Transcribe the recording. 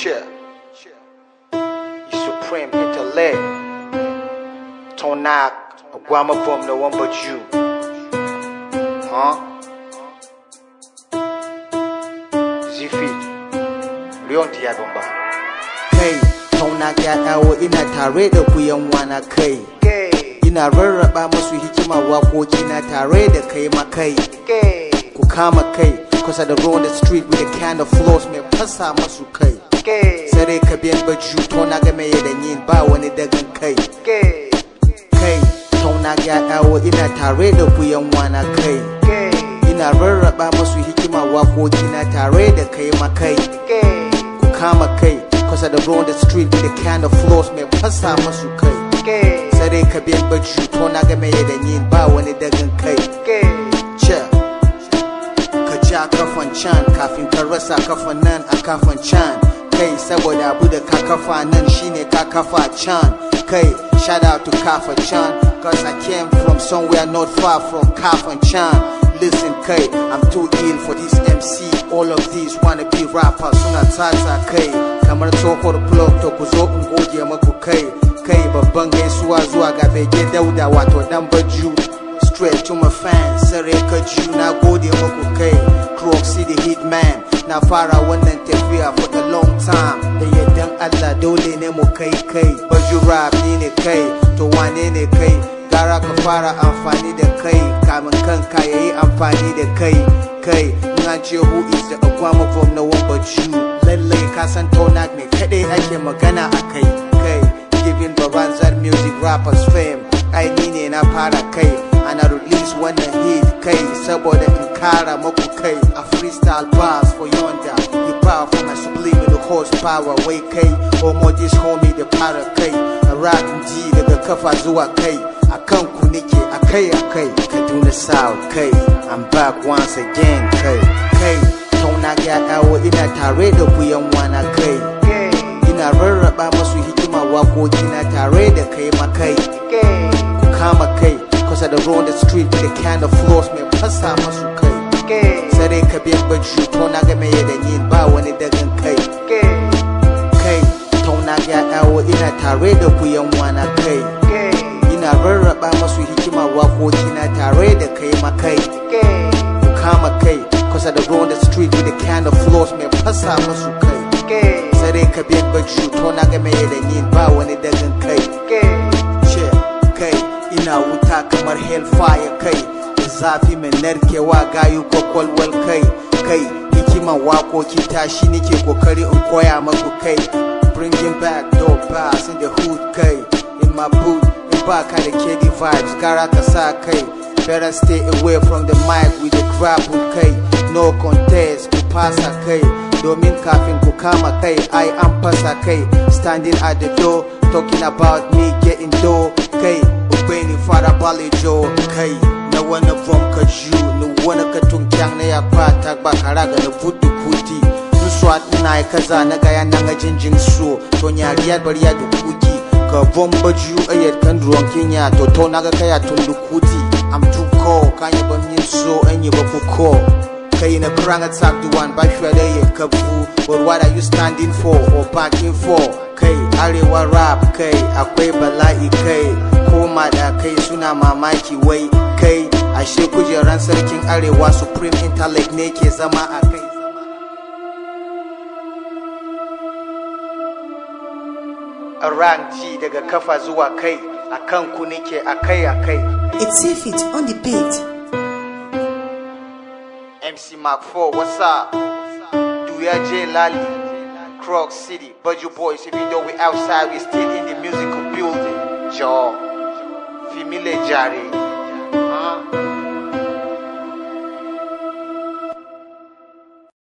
Cheer. You supreme intellect. Tonak, Guama Bum, no one but you. Huh? Zifit. Leon Diabomba. kai tauna ya dawo ina tare da ku yan wana kai Gay. ina rarraba musu hikima waƙoƙi na tare da kai makai Gay. ku kama kai kusa da road the street with a kind of flows mai fasa masu kai Gay. sare ka biyan baju tauna ga mai da yin ba wani dagan kai Gay. kai tauna ya dawo ina tare da ku yan wana kai Gay. ina rarraba musu hikima waƙoƙi na tare da kai makai Gay. ku kama kai kusa da road the street with a kind of flows mai fasa masu kai Gay. sare ka biyan baju tauna ga mai da yin ba wani dagan kai Gay. ce ka ja kafan can kafin ka rasa kafan nan a kafan can kai saboda abu da ka kafa nan shine ka kafa can kai shout out to kafa can cause I came from somewhere not far from kafan can listen kai I'm too ill for this MC all of these wanna be rappers suna tata kai kamar tsohuwar plug to ku zo in goge maku kai kai babban gaisuwa zuwa ga bege dauda wato dan baju straight to my fans sare ka ji na gode muku kai Croc City Hitman na fara wannan tafiya for a long time da yardan Allah dole ne mu kai kai baju rap ni ne kai to wane ne kai gara ka fara amfani da kai kamin kanka yayi amfani da kai kai in an ce who is the Obama from na one but you lallai ka san Tonak ne kadai ake magana a kai kai giving Baranzar music rappers fame ai ni ne na fara kai ana release wannan hit kai saboda in kara maku kai a freestyle bars for yonder hip hop for my subliminal horsepower wai kai homo this homie da fara kai a rap ji daga kafa zuwa kai a kan ku nike a kai a kai kaduna south kai i'm back once again kai kai tauna ya dawo ina tare da ku yan wana kai Gay. ina rarraba masu hikima waƙoƙi na tare da kai makai Gay. ku kama kai kusa da road the street with a kind of flows mai fasa masu kai Gay. sare ka biyan baju tauna ga mai da yin ba wani dagan kai Gay. kai tauna ya dawo ina tare da ku yan wana kai Gay. ina rarraba masu hikima waƙoƙi na tare da kai makai Gay. ku kama kai kusa da road the street with a kind of flows mai fasa masu kai Gay. sare ka biyan baju tauna ga mai da yin ba wani dagan kai Gay. ce kai ina wuta kamar hellfire kai da zafi mai narkewa gayu kwakwalwal kai kai hikiman wakoki tashi nike kokari in koya maku kai bringing back dope bass in the hood kai in my boot in baka da kedi vibes gara ka sa kai better stay away from the mic with the grapple kai no contest ku fasa kai domin kafin ku kama kai ai an fasa kai standing at the door talking about me getting dough kai ubeni fara balejo kai na wani from kaju ni wani ka tunkyang na ya kwata ba kara ga na fudu kuti sun swat na yi kaza na gaya na ga jinjin so to nyariyar bariya da kuki ka bomba ju ayat kan ruwan kenya to to na ga kaya tundu kuti i'm too cold kan yi ban yin so an yi ba ku ko kai na kurang attack the one ba shi da ya kafu but what are you standing for or backing for kai arewa rap kai akwai bala'i kai koma da kai suna mamaki wai kai ashe kujeran sarkin arewa supreme intellect ne ke zama a kai A rank G daga kafa zuwa kai, a kan ku nike a kai a kai. It's if it on the beat. MC Mark 4, what's up? Duya J Lali, Croc City, Budget Boys, even though we outside, we still in the musical building. Jaw, Femile Jare,